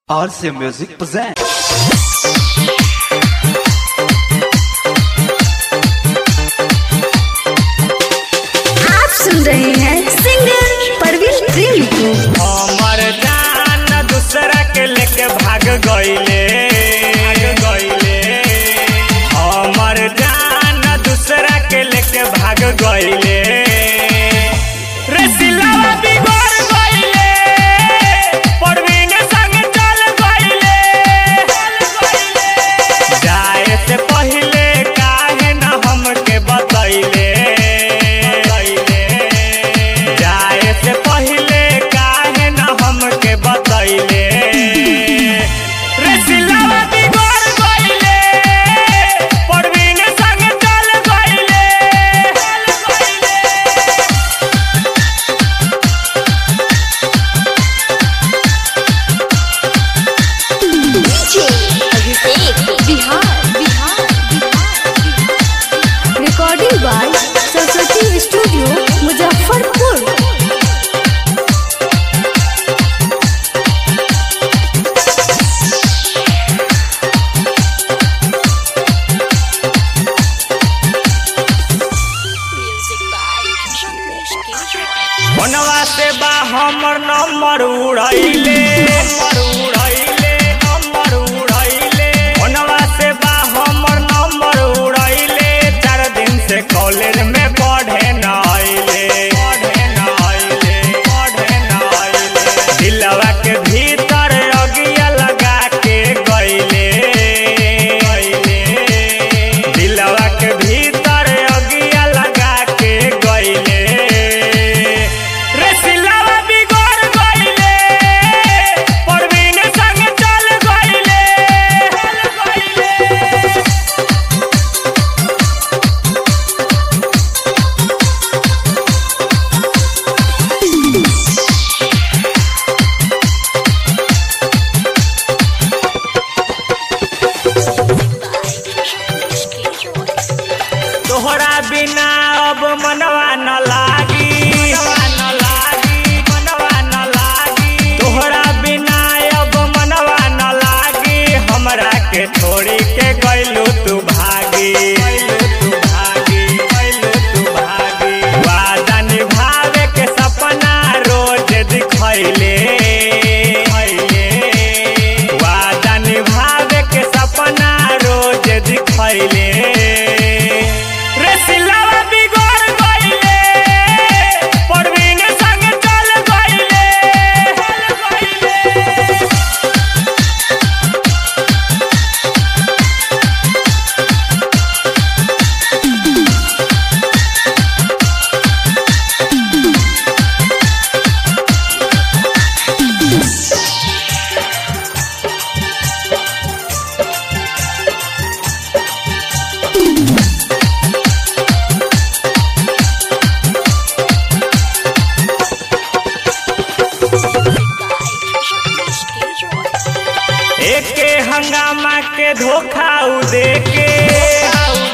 RC Music presents. आप सुन रहे हैं सिंगर परवीन प्रेमी को हमर जान दूसरा के लेके भाग गईले भाग गईले हमर जान दूसरा के लेके भाग गईले रे सिलवा बिगड़ गईले परवीन संग चल गईले जाए से पहले काहे न हमके बतैले जाए से पहले काहे न हमके बतैले रे सिलवा बिगड़ गईले परवीन संग चल गईले Bihar Bihar recording by Saraswati studio Muzaffarpur मनवा से बा हमर नंबर उड़ैले नंबर उड़ैले नंबर उड़ैले मनवा से बा हमर नंबर उड़ैले चार दिन से कॉलेज में पढ़े न आइले पढ़े न आइले पढ़े न आइले दिलवा के भीतर अगिया लगा के गइले गइले दिलवा के भीतर अगिया लगा के गइले रे सिलवा बिगड़ गइले परवीन संग चल गइले चल गइले तोहरा बिना अब मनवा न लागी मनवा न लागी मनवा न लागी तोहरा बिना अब मनवा न लागी हमरा के छोड़ी के गइलू तू भागी गइलू तू भागी गइलू तू भागी वादा निभावे के सपना रोज दिखैले वादा निभावे के सपना रोज दिखैले रे सिलवा बिगड़ गइले परवीन संग चल गइले चल गइले एके हंगामा के धोखा उ देके